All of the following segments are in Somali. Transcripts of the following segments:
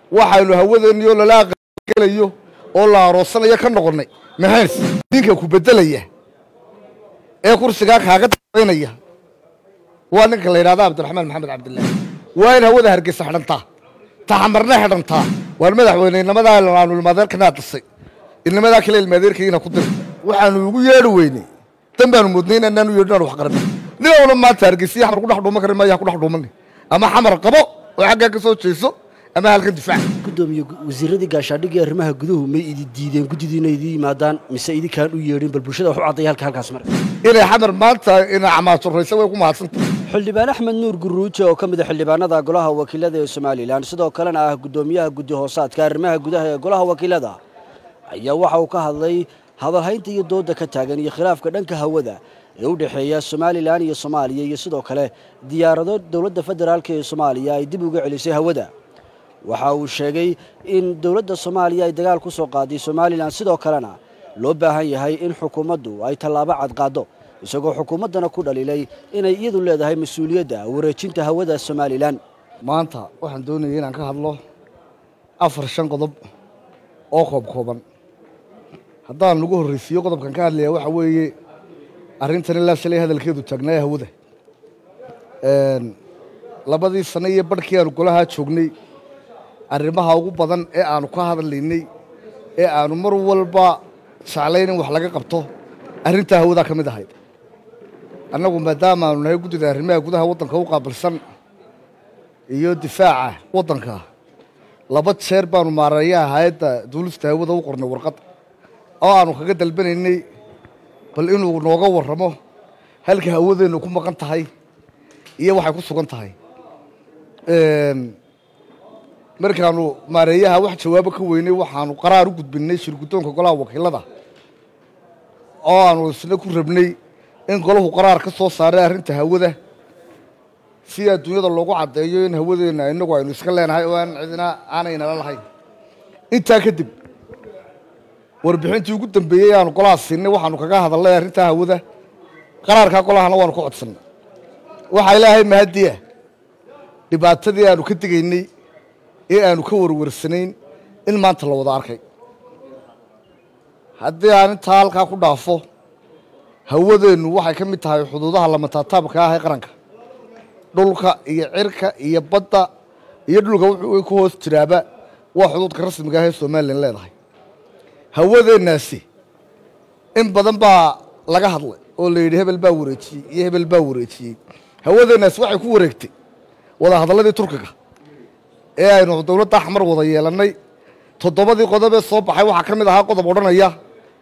waxaynu hawadeenniyo lala aqalgelayo oo la aroosanayo ka noqonnay maxays ninka ku beddelaya ee kursigaa kaaga dambaynaya waa ninka la yidhahda cabdiraxmaan maxamed cabdilaahi waa in hawada hargeysa xidhantaa taxamarna xidhantaa waan madaxweyne inamadaa aanu ilmaadeerkanaa dhisay inamadaa kale ilmaadeerkayina ku diray waxaanu ugu yeedhi weynay dan baanu moodnay inaanaanu yeedhin aan wax qaranay ninowna maanta hargeysiya xamar kudhex dhuuman karin maya kudhex dhuumani ama xamar qabo oo xaggaa ka soo jeeso ama halkan difaac gudoomiye wasiiradii gaashaadhigii arrimaha guduhu may idi diideen guddidii inay idin yimaadaan mise idinkaan u yeedhin bal bulshada wax u caddaya halka halkaas marka inay xamar maanta ina camaasuraysa way ku mahadsantah xildhibaan axmed nuur guruuje oo ka mid a xildhibaanada golaha wakiilada ee somalilan sidoo kalena ah guddoomiyaha guddi hoosaadka arrimaha gudaha ee golaha wakiilada ayaa waxa uu ka hadlay hadalhaynta iyo dooda ka taagan iyo khilaafka dhanka hawada ee u dhexeeya somalilan iyo soomaaliya iyo sidoo kale diyaarado dowladda federaalk ee soomaaliya ay dib uga celisay hawada waxa uu sheegay in dowladda soomaaliya ay dagaal ku soo qaaday somalilan sidoo kalena loo baahan yahay in xukuumaddu ay tallaabo cad qaaddo isagoo xukuumaddana ku dhaliilay inay iyadu leedahay mas-uuliyadda wareejinta hawada somalilan maanta waxaan doonayay inaan ka hadlo afar shan qodob oo koob kooban haddaan lagu horraysiiyo qodobkan ka hadlaya waxa weeye arrintan ilaa shalay hadalkeedu taagnaaye hawada labadii sano iyo barhkii aanu golahaa joognay arrimaha ugu badan ee aanu ka hadlaynay ee aanu mar walba jeclayn in wax laga qabto arrintaa hawadaa ka mid ahayd annagu maadaama aanu nahay guddida arrimaha gudaha waddanka u qaabilsan iyo difaaca waddanka laba jeer baanu maareeyaha hay-adda duulista hawada u qornay warqad oo aanu kaga dalbanaynay bal inuu nooga warramo halka hawadeennu ku maqan tahay iyo waxay ku sugan tahay markaanu maareeyaha wax jawaabo ka weynay waxaanu qaraar u gudbinay shirguddoonka golaha wakiilada oo aanu isna ku rabnay in golahu qaraar ka soo saaray arrinta hawada si adduunyada loogu caddeeyo in hawadeenna innagu aynu iska leenahay oo aan cidina aanaynala lahayn intaa kadib warbixintii ugu dambeeyey aanu golaha siinay waxaanu kaga hadalnay arrintaa hawada qaraarkaa golahana waanu ka codsannay waxaa ilaahay mahadiya dhibaatadii aanu ka digaynay ee aanu ka warwarsanayn in maanta la wada arkay haddii aan intaa halkaa ku dhaafo hawadeennu waxay ka mid tahay xuduudaha lamataataabka ah ee qaranka dhulka iyo cirka iyo badda iyo dhulka wuxuu ku hoos jiraaba waa xuduudka rasmiga ah ee somalilan leedahay hawadeennaasi in badan baa laga hadlay oo la yidhi hebel baa wareejiyey iyo hebel baa wareejiyey hawadeennaasi waxay ku wareegtay wada hadalladii turkiga ee aynu dowladda axmar wada yeelannay toddobadii qodob ee soo baxay waxaa ka mid ahaa qodob odhanaya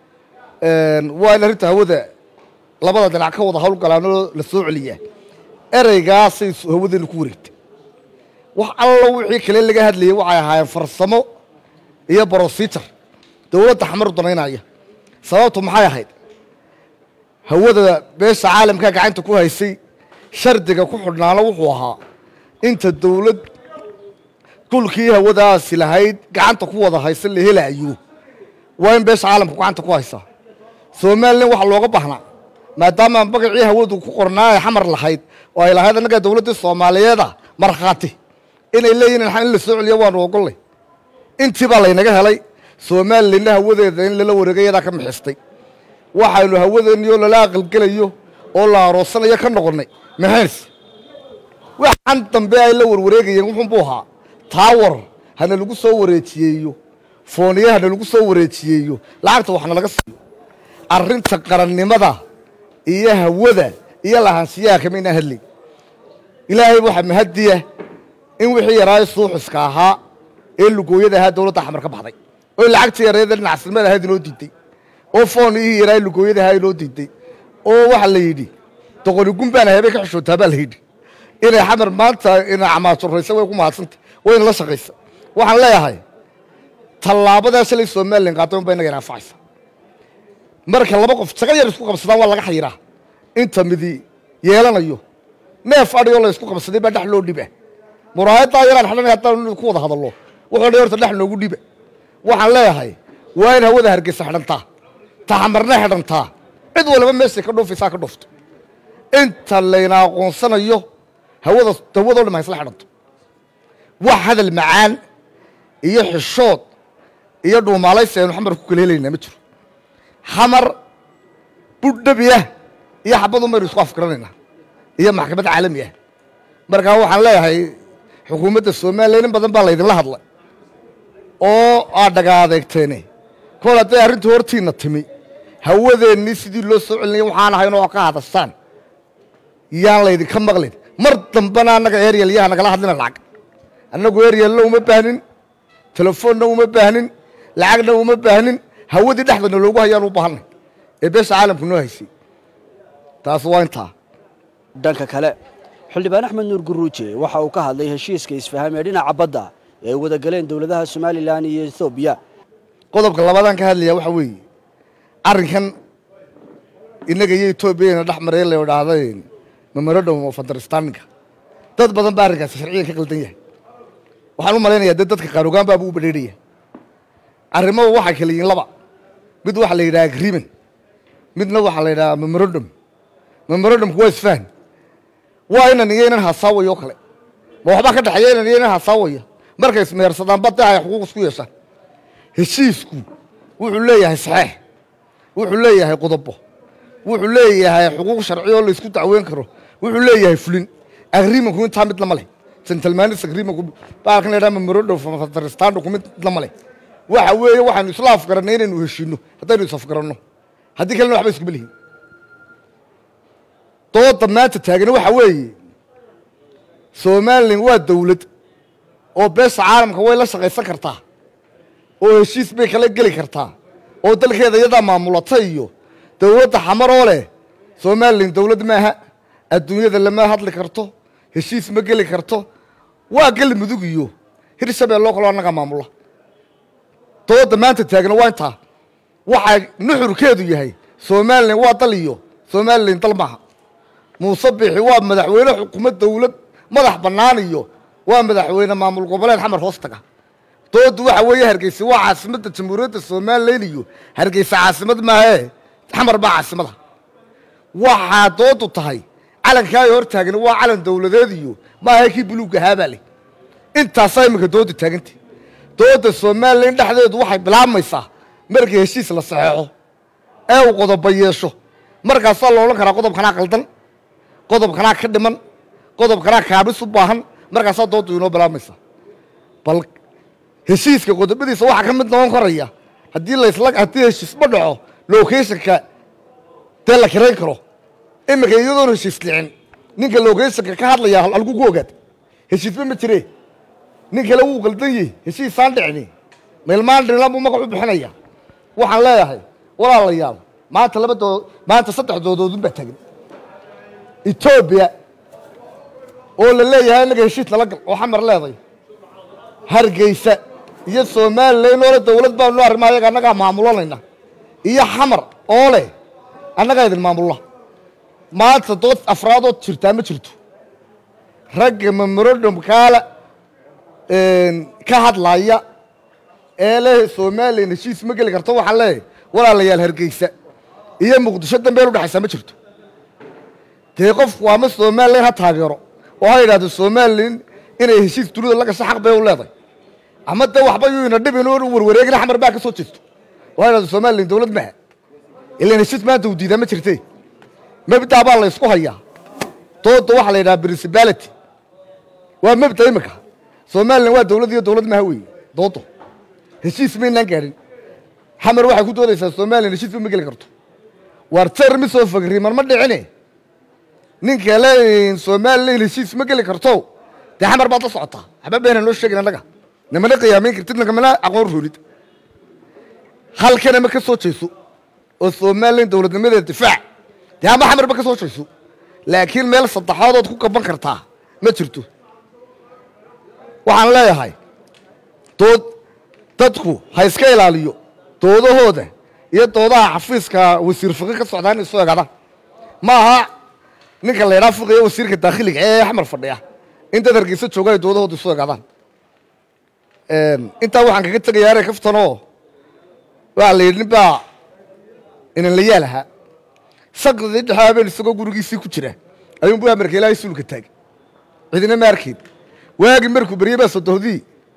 waa in arrinta hawada labada dhinac ka wada howlgalaanoo la soo celiyaa ereygaasay hawadeennu ku wareegtay wax allo wixii kale laga hadlayay waxay ahaayeen farsamo iyo brosijar dowladda xamar danaynaya sababtu maxay ahayd hawada beesha caalamkaa gacanta ku haysay shardiga ku xidhnaana wuxuu ahaa inta dowlad dhulkii hawadaasi lahayd gacanta ku wada haysa la helaayo waa in beesha caalamka gacanta ku haysaa somalilan waxaa looga baahnaa maadaama magacii hawadu ku qornaa ay xamar lahayd oo ay lahayd annagaa dowladdii soomaaliyeeda markhaati inay leeyihin in la soo celiyo waanu ogollay intii baa laynaga helay somalilanna hawadeeda in lala wareegay yadaa ka mixistay waxaynu hawadeenniyo lala aqalgelayo oo la aroosanayo ka noqonnay maxays waxaan dambe ay la warwareegayeen wuxuunbuu ahaa taawar hana lagu soo wareejiyeeyo fooniye hana lagu soo wareejiyeeyo lacagta waxna laga siiyo arrinta qarannimada iyo hawada iyo lahaanshiyaha kama inaan hadlay ilaahay waxaa mahadiya in wixii yaraayo suuxiska ahaa ee lugooyada ahaa dowladda xamar ka baxday oo lacagtii yareeda dhinacsilmada ahayd inoo diiday oo fooniyihii yaraayo lugooyada ahaa inoo diiday oo waxaa la yidhi doqoni gumbaan habay ka xishootaa baa la yidhi inay xamar maanta ina camaasuraysa way ku mahadsantay wayna la shaqaysa waxaan leeyahay tallaabadaa shalay somalilan qaatay unba inaga inaanfacaysa marka laba qof jaga yar isku qabsadaan waa laga xayiraa inta midi yeelanayo neef adhigoo la isku qabsaday baa dhex loo dhiba muraayaddaa yaraan xidhanay haddaan ku wada hadallo wuxuu dhi horta dhex noogu dhiba waxaan leeyahay waa in hawada hargeysa xidhantaa taxamarna xidhantaa cid walba meeshay ka dhuufaysaa ka dhuufto inta layna aqoonsanayo hawada hawadoo dham haysla xidhanto wax hadal macaan iyo xishood iyo dhuumaalaysi aynu xamar ku kala helaynaa ma jiro xamar budh dhabi ah iyo xabadun baynu isku afgaranaynaa iyo maxkamad caalami ah markaa waxaan leeyahay xukuumadda somalilan in badan baa laydinla hadlay oo aad dhaga adeegteene kol hadday arrintu hortiinna timi hawadeennii sidii loo soo celinaya waxaan ahayn oo ka hadastaan yaan laydinka maqlin mar dambena annaga eryal yaha nagala hadlina lacag annagu eryalna uma baahnin telefoonna uma baahnin lacagna uma baahnin hawadii dhexdana loogu hayaan u baahanay ee beesha caalamku noo haysay taas waa intaa dhanka kale xildhibaan axmed nuur guruuje waxa uu ka hadlay heshiiska isfahaam ee dhinaca badda ee ay wada galeen dowladaha somalilan iyo ethoobiya qodobka labaadaan ka hadlaya waxa weeye arrinkan innaga iyo etoobiyana dhex maray la idhaahda memorandum of understandinga dad badan baa arrinkaasi sharciyan ka qaldan yahay waxaan u malaynayaa dee dadka qaanugaan baabuu u badheerhaya arrimada waxay kala yihiin laba mid waxaa la yidhaha agreement midna waxaa la yidhaha memorandum memorandumku waa isfahan waa inan iyo inan hasaawaya oo kale ma waxbaa ka dhexeeya inan iyo inan hasaawaya markay ismeersadaan badda ay xuquuq isku yeeshaan heshiisku wuxuu leeyahay saxeex wuxuu leeyahay qodobo wuxuu leeyahay xuquuq sharci oo laysku dacweyn karo wuxuu leeyahay fulin agreementku intaa mid lama leh gentleman's agreementku baalkan la yidhaha memorandum of understandingku mid lama leh waxa weeye waxaanu isla afgarannay inaynu heshiino haddaynu is afgaranno haddii kalena waxba iskuma lihin dooda maanta taagani waxa weeye somalilan waa dawlad oo beesha caalamka way la shaqaysan kartaa oo heshiis bay kala geli kartaa oo dalkeeda iyadaa maamulata iyo dowladda xamar oo leh somalilan dowlad maaha adduunyada lama hadli karto heshiis ma geli karto waa geli mudug iyo hirshabelle oo kaloo annagaa maamula dooda maanta taagna waa intaa waxaa nuxurkeedu yahay somalilan waa dal iyo somalilan dal maaha muuse bixi waa madaxweyne xukuumad dowlad madax bannaan iyo waa madaxweyne maamul goboleed xamar hoos taga doodu waxa weeye hargeysa waa caasimadda jamhuuriyadda somalilan iyo hargeysa caasimad maahee xamar baa caasimada waxaa doodu tahay calankaa ay hor taagani waa calan dowladeed iyo maaha kii buluugga ahaabaa leh intaasaa iminka doodu taagantay dooda somalilan dhexdeedu waxay bilaabmaysaa markii heshiis la saxeexo ee uu qodoba yeesho markaasaa la odhan karaa qodobkanaa qaldan qodobkanaa ka dhiman qodobkanaa kaabis u baahan markaasaa doodu inoo bilaabmaysaa bal heshiiska qodobadiisa waxaa ka mid noqon karaya haddii lasla haddii heshiisma dhaco locationka dee la kirayn karo iminka iyadoon heshiis dhicin ninka locationka ka hadlaya halku ku ogaad heshiisba ma jire nin kale wuu qaldan yahi heshiisaan dhicini meelmaan dhinilan buu magac u bixinaya waxaan leeyahay walaalayaal maanta laba doo maanta saddex doodoodun baa taagan etoobiya oo la leeyahay innaga heshiis nala gal oo xamar leeday hargeysa iyo somalilan oo le dowlad baanu arrimaha ayaga annagaa maamulanayna iyo xamar oo leh annagaa idin maamulla maanta dood afraadood jirtaa ma jirto ragga memorandum kaala ka hadlaya ee leh somalilan heshiis ma geli karto waxaan leeyahay walaalayaal hargeysa iyo muqdisho dambeel udhexaysaa ma jirto dee qofku ama somalilan ha taageero oo ha yidhahdo somalilan inay heshiis dunida la gasho xaq bay u leedahay ama dee waxba yuu ina dhibin oo warwareegina xamar baa ka soo jeesto oo ha yidhahdo somalilan dowlad maha ilan heshiis maanta uu diidaa ma jirte mabdaa baa la ysku hayaa dooda waxaa la yidhaha principality waa mabda imika somalilan waa dowlad iyo dowlad maha weeye doodo heshiis maynaan gaadhin xamar waxay ku doodaysaa somalilan heshiisba ma geli karto waar termis oo fagriman ma dhicine ninka le somalilan heshiis ma geli karto dee xamar baad la socotaa waxba beenan loo sheegin annaga namana qiyaamayn kartid nagamana aqoon roolid halkana ma ka soo jeeso oo somalilan dowladnimadeeda difaac dee ama xamarba ka soo jeeso laakiin meel saddexaadood ku gaban kartaa ma jirto waxaan leeyahay dood dadku ha iska ilaaliyo doodahooda iyo doodaha xafiiska wasiir fiqi ka socdaa inay soo egaadaan ma aha ninka la ydhaa fiqiya wasiirka daakhiliga ee xamar fadhiya in dad hargeysa jooga ay doodahooda isu egaadaan intaa waxaan kaga tegayaa ere kaftanoo waxaa la yidhi nin baa inan la yaal ahaa saqdii dhexe habeen isagoo gurigiisii ku jira ayuunbu amarka ilaahay suulka taagay cidina ma arkayn waagi markuu beryey baa sodohdii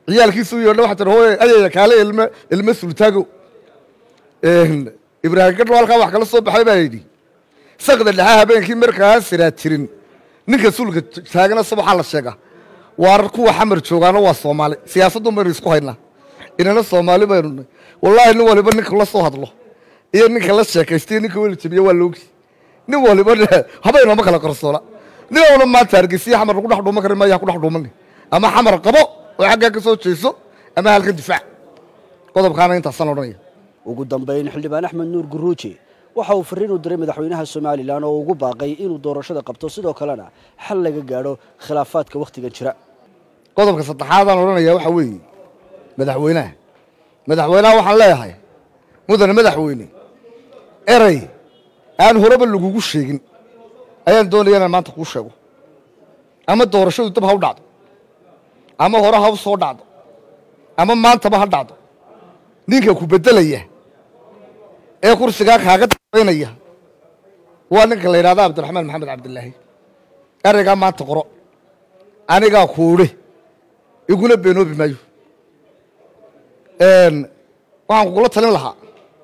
ciyaalkiisu yeedha waxa tiri hooye ayaya kaale ilme ilme sultaago ibraahim gadho halkaa wax kala soo baxay baa yidhi sakda dhexaa habeenkii markaa siraa jirin ninka sulka taagana subaxaa la sheega waar kuwa xamar joogaana waa soomaali siyaasadun baynu isku haynaa inana soomaali baynu nahay wallaahi nin waliba ninka la soo hadlo iyo ninka la sheekaysta iyo ninka weli jabiye waa loogi nin waliba habaynooma kala qarsoona nin oona maanta hargeysiya xamar lagu dhex dhuuman kari maya ku dhex dhuumani ama xamar qabo oo xaggaa ka soo jeeso ama halkan difaac qodobkaana intaasaan odhanaya ugu dambayn xildhibaan axmed nuur guruuji waxa uu fariin u diray madaxweynaha somalilan oo ugu baaqay inuu doorashada qabto sidoo kalena xal laga gaadho khilaafaadka wakhtigan jira qodobka saddexaadaan odhanaya waxaa weeye madaxweynaha madaxweynaha waxaan leeyahay mudane madaxweyne erey aan horeba lagugu sheegin ayaan doonaya inaan maanta kuu sheego ama doorashadu dab ha u dhacdo ama hore ha u soo dhacdo ama maantaba ha dhacdo ninka ku beddelaya ee kursigaa kaaga dambaynaya waa ninka la yidhahda cabdiraxmaan maxamed cabdilaahi ereygaa maanta qoro anigaa kuudhe iguna beenoobi maayo waxaan kugula talin lahaa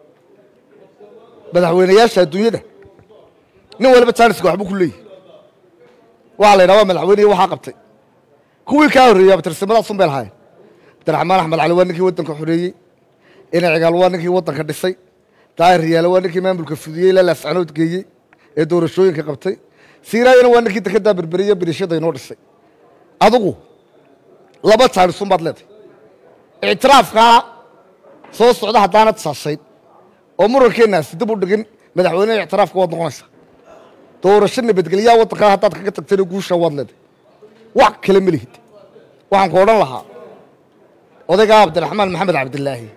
madaxweynayaasha adduunyada nin waliba jaaniska waxbuu ku leeyahy waxaa la yidhaha waa madaxweynehi waxaa qabtay kuwii kaa horreeyey abtirsimadaas un bay lahaayeen cabdiraxmaan axmed cali waa ninkii waddanka xoreeyey ina cigaal waa ninkii waddanka dhisay daahir riyaale waa ninkii maamulka fudiyey ilaa laascanood geeyey ee doorashooyinka qabtay siiraayana waa ninkii dekeddaa berberiye birishada inoo dhisay adugu laba jaanisun baad leedahay ictiraafkaa soo socda haddaanad saashayn oo murankeennasi dib u dhigin madaxweyneha ictiraafka waad noqonaysaa doorasho nabadgelyaa waddankaa haddaad kaga tagtayna guusha waad leedahay wax kale ma lihid waxaan ku odhan lahaa odaygaa cabdiraxmaan maxamed cabdilaahi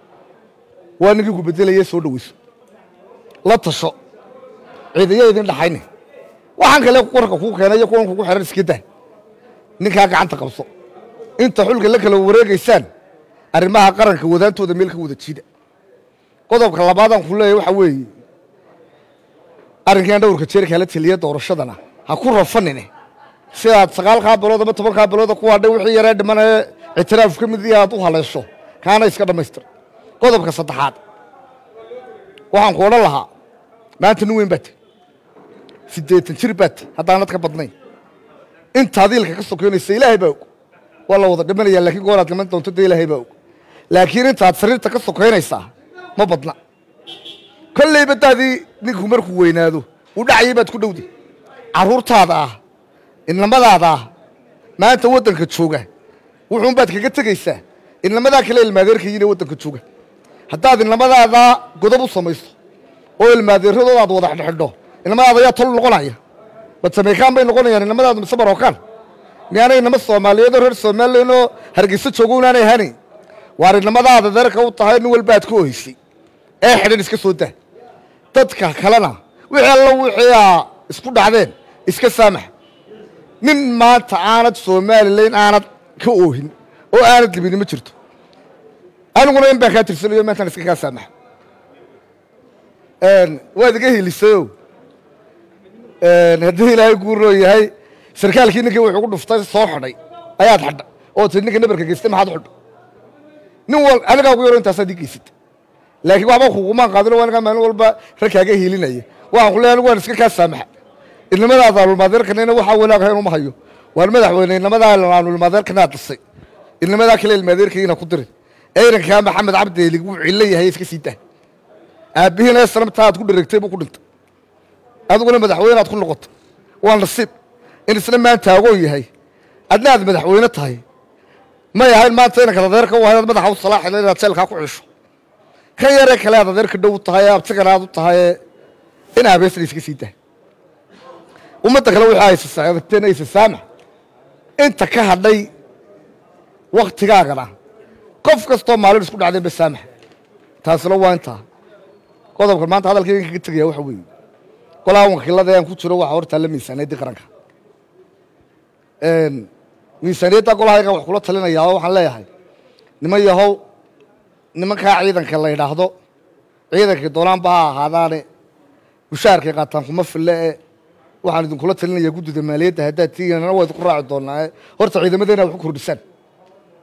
waa ninkii ku beddelaya soo dhoweyso la tasho ciidaya idin dhaxayne waxaan kale warka kuu keenay iyo kuwan kugu xihan iska dah ninkaa gacanta qabso inta xulka la kala wareegaysaan arrimaha qaranka wadaantooda meel ka wada jiida qodobka labaadaan ku leeyahy waxaa weeye arrinkan dhowrka jeer kala teliya doorashadana ha ku rafanine sidaad sagaalkaa bilood ama tobankaa bilooda ku hadhay wixii yaree dhimanee ictiraaf ka mid aad u haleesho kaana iska dhammaystir qodobka saddexaad waxaan ku odhan lahaa maanta nin weyn baad siddeetan jir baad haddaanad ka badnayn intaad iilka ka sokeynaysa ilaahay baa og waa la wada dhimanaya laakiin gooraad dhiman doonto dee ilaahay baa og laakiin intaad sariirta ka sokeynaysaa ma badna kolleyba daadii ninku markuu weynaado uu dhacayay baad ku dhowday carruurtaada ah inamadaada ah maanta waddanka jooga wuxuun baad kaga tegaysaa inamadaa kale ilmaadeerkayiin ee waddanka jooga haddaad inamadaada godob u samayso oo ilmaadeeradooda aad wada xidhxidho inamadaada ayaa tol noqonaya bad samaykaan bay noqonayaan inamadaadu mise marookaan miyaanay inama soomaaliyeedoo reer somalilan oo hargeyso joogo unaanay ahanayn waar inamadaada deerka u tahay nin walba aad ka oheysay ee xidhan iska soo dah dadka kalena wixii alla wixii aa isku dhacdeen iska saamax nin maanta aanad somalilan aanad ka oohin oo aanad libini ma jirto aniguna in baan kaa tirsanayo maantaan iska kaa saamaxa waad iga helisayo haddii ilaahay guuroo yahay sarkaalkii ninkii wuxuu ku dhuftay soo xidhay ayaad xidha oo tii ninka nabarka geystay maxaad xidho nin wal anigaa ugu yaro intaasaad ii geysata laakiin waxba kugumaan qaadino waa anigaa maalin walba ragkaaga helinaya waxaan ku leeyahay anigu waan iska kaa saamaxa inamadaada alulmaadeerkanina waxaa wanaagahay inuma hayo waan madaxweyne inamadaa aanulmaadeerkanaad dhisay inamadaa kale ilmaadeerkayina ku dirin eyrankaa maxamed cabdeelig wuu cillo yahay iska sii dah aabbihiina sanabtaa aad ku dheregtay buu ku dhintay adiguna madaxweyne aad ku noqotay waa nasiib in isna maanta agoon yahay adna aad madaxweyne tahay may ahayn maanta inanka adeerka u ahayd aad madaxa u salaaxila inaad jeelkaa ku cisho kan yaree kale aad adeerka dhow u tahay ee abtigana aad u tahay ee in aabeesna iska sii dah ummadda kale wixii aysasaagteen aysa saamax inta ka hadhay wakhtigaagana qof kastoo maalin isku dhacdeen ba saamax taasina waa intaa qodobka maanta hadalkaygan kaga tegaya waxa weeye golaha wakiilada aan ku jiro waxaa hortaalla miisaaniyaddii qaranka miisaaniyadda golahaygan wax kula talinayaa oo waxaan leeyahay niman yahow nimankaa ciidanka la yidhaahdo ciidankii doonaanba ha ahaadaane mushaharkay qaataan kuma fille e waxaan idinkula talinayaa guddida maaliyadda haddaad tiiganana waa idinku raaci doonaa horta ciidamadeena wax ku kordhisaan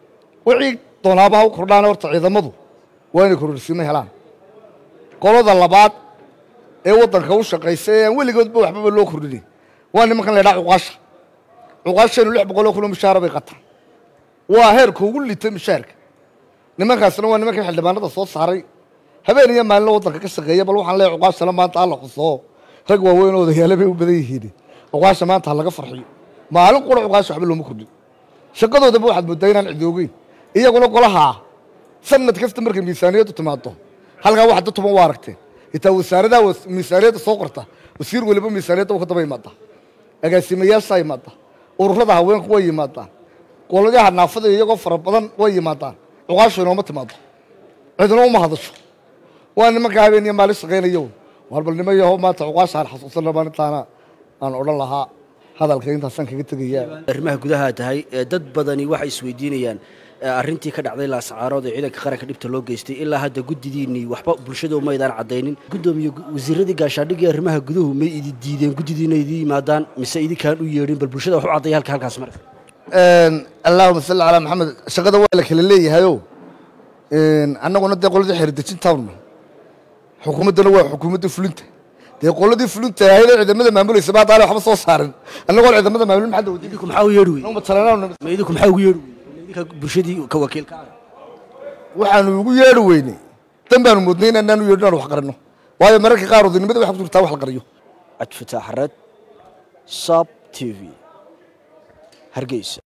wixii doonaaba ha u kordhaan horta ciidamadu waa inay kororsiimo helaan qolada labaad ee waddanka u shaqaysa ee aan weligoodba waxbaba loo kordhinin waa nimankan la ydhaha cuqaasha cuqaashaynu lix boqol oo kun oo mishaara bay qataan waa heerka ugu litay mishaarka nimankaasna waa nimankii xildhibaanada soo saaray habeen iyo maalina waddanka ka shaqeeya bal waxaan leeyahay cuqaashana maanta ha la xusoo rag waaweyn oo odayaale bay u badan yihiin cuqaasha maanta ha laga farxiyo maalin qura cuqaasha waxba looma kordhin shaqadoodaba waxaad moodaa inaan cidoogeyn iyaguna golaha sanad kasta markay miisaaniyaddu timaado halkaa wax dad tuban waa aragteen itaa wasaaradaha miisaaniyadda soo qorta wasiir weliba miisaaniyadda u ka daba yimaada agaasimayaashaa yimaada ururada haweenku way yimaadaan qolyaha naafada iyagoo fara badan way yimaadaan cuqaashu inooma timaado cidina uma hadasho waa nimanka habeen iyo maalin shaqaynayo war bal nima yaho maanta cuqaasha aan xasuusana maalintaana aan odhan lahaa hadalka intaasaan kaga tegayaa arrimaha gudaha tahay ee dad badani waxay isweydiinayaan arrintii ka dhacday laascaarood ee ciidanka qaranka dhibta loo geystay ilaa hadda guddidiinnii waxba bulshada umaydaan caddaynin guddoomiye wasiiradii gaashaandhigii arrimaha guduhu may idi diideen guddidiina idin yimaadaan mise idinkaan u yeedhin bal bulshada wax u caddaya halka halkaas marka allaahuma salli calaa maxamed shaqada waa la kala leeyahayo annaguna dee qoladii xeerdejintaawna xukuumaddana waa xukuumadda fulinta dee qoladii fulinta ahayd ee ciidamada maamulaysa ba haddaana waxba soo saarin annagoon ciidamada maamulin maxaa dawadi idinku maxaa u yeedhi wey matalaanaan ma idinku maxaa ugu yeedhi wey idinka bulshadii ka wakiilka ah waxaanu ugu yeedhi weynay dan baanu moodnay in annaan u yeedhin aan wax qaranno waayo mararka qaar odinimada waxa ku jirtaa wax la qariyo cabdi fataax red sab t v hargeysa